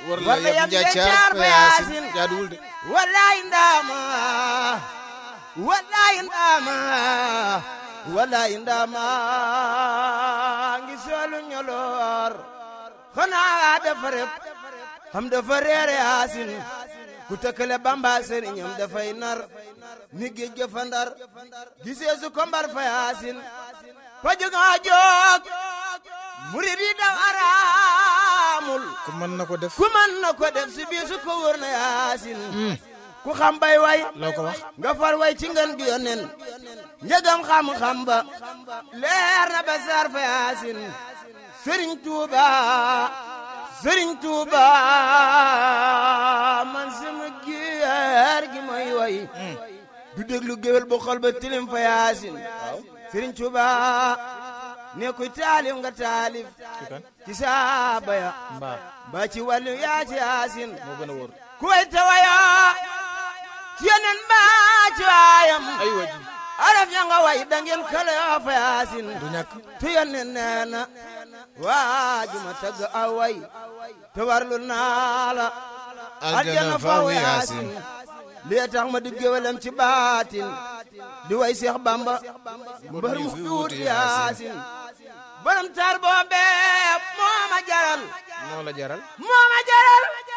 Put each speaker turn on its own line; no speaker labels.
war la
walla
yam
yam
njaacaar
njaacaar
fa
fa
yaasin
yaasin.
jaaduwul de
wallaay ndaama wallaay ndaama wallaay ndaama ngi soolu ñoloor xanaa dafa rep xam dafa reere yaasin ku tëkkale bamba sëriñam dafay nar ni géej ga fa ndar gisee su ko mbar fa yaasin fa jóga jóg murid yi daw araamul
ku mën na ko def
ku mën na ko def si biir su ko wër na yaasin ku xam bay way
loo ko wax
nga far way ci ngën gi yonen njëgam xam-xam ba leer na ba sar fa yaasin sëriñ tuuba sëriñ tuuba man sama gier gi mooy way du déglu géwél bu xol ba tilim fa yaasin sëriñ tuuba ne kuy taalif nga taalif
ci kan
ci saaba ya
mbaa
ba ci wàllu yaa ci yaasin
moo gën a wóor
ku way te wayoo ci yeneen ba ci waayam
ay waji
araf ya nga way da ngeen kale yoo fa yaasin
du ñàkk
tu yeneen nee na waaju ma tagg aw way te warlu naa la
aljana faw yaasin
lii tax ma di géwalam ci baatin di way Seex Bamba mbër mu fi wut yaasin borom taar boobee moo ma jaral
moo la jaral
moo ma jaral